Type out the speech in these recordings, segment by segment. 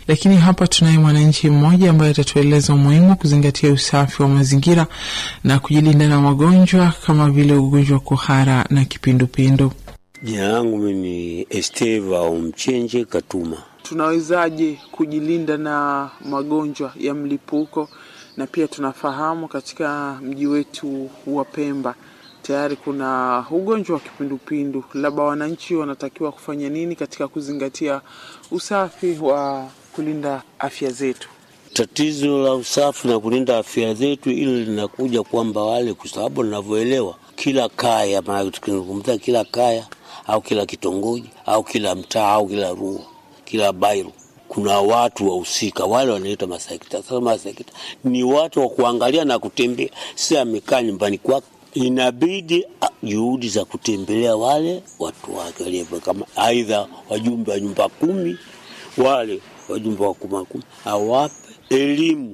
Lakini hapa tunaye mwananchi mmoja ambaye atatueleza umuhimu wa kuzingatia usafi wa mazingira na kujilinda na magonjwa kama vile ugonjwa wa kuhara na kipindupindu. Jina langu mimi ni Esteva Omchenje Katuma. Tunawezaje kujilinda na magonjwa ya mlipuko? Na pia tunafahamu katika mji wetu wa Pemba tayari kuna ugonjwa wa kipindupindu, labda wananchi wanatakiwa kufanya nini katika kuzingatia usafi wa kulinda afya zetu? Tatizo la usafi na kulinda afya zetu, ili linakuja kwamba wale, kwa sababu ninavyoelewa, kila kaya, maana tukizungumza kila kaya au kila kitongoji au kila mtaa au kila rua, kila bairu kuna watu wahusika wale wanaitwa masekta. Sasa masekta ni watu wa kuangalia na kutembea, si amekaa nyumbani kwake. Inabidi juhudi za kutembelea wale watu wake, kama aidha wajumbe wa nyumba kumi, wale wajumbe wa kuma kumi, awape elimu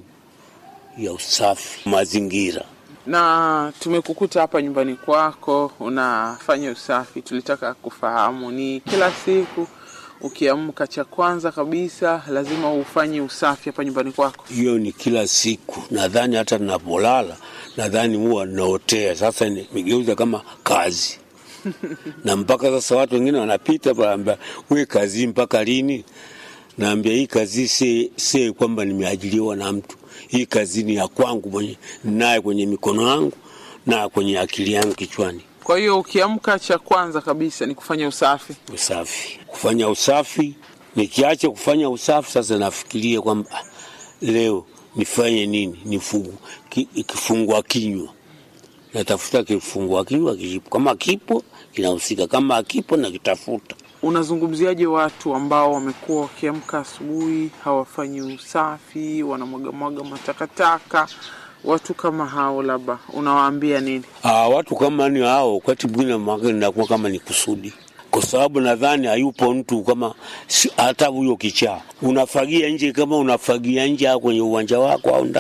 ya usafi mazingira. Na tumekukuta hapa nyumbani kwako unafanya usafi, tulitaka kufahamu ni kila siku ukiamka cha kwanza kabisa lazima ufanye usafi hapa nyumbani kwako? Hiyo ni kila siku, nadhani hata ninapolala nadhani huwa naotea. Sasa nimegeuza kama kazi na mpaka sasa watu wengine wanapita panaambia, we kazi mpaka lini? Naambia hii kazi si, si kwamba nimeajiriwa na mtu. Hii kazi ni ya kwangu mwenye naye kwenye mikono yangu na kwenye akili yangu kichwani. Kwa hiyo ukiamka cha kwanza kabisa ni kufanya usafi. Usafi, kufanya usafi. Nikiacha kufanya usafi, sasa nafikiria kwamba leo nifanye nini? Nifungu ki, kifungua kinywa, natafuta kifungua kinywa kipo, kama kipo kinahusika, kama akipo nakitafuta. Unazungumziaje watu ambao wamekuwa wakiamka asubuhi hawafanyi usafi, wanamwagamwaga matakataka watu kama hao labda unawaambia nini? Aa, watu kama ni hao, wakati mwingine nakuwa kama ni kusudi, kwa sababu nadhani hayupo mtu kama hata huyo kichaa unafagia nje, kama unafagia nje au kwenye uwanja wako au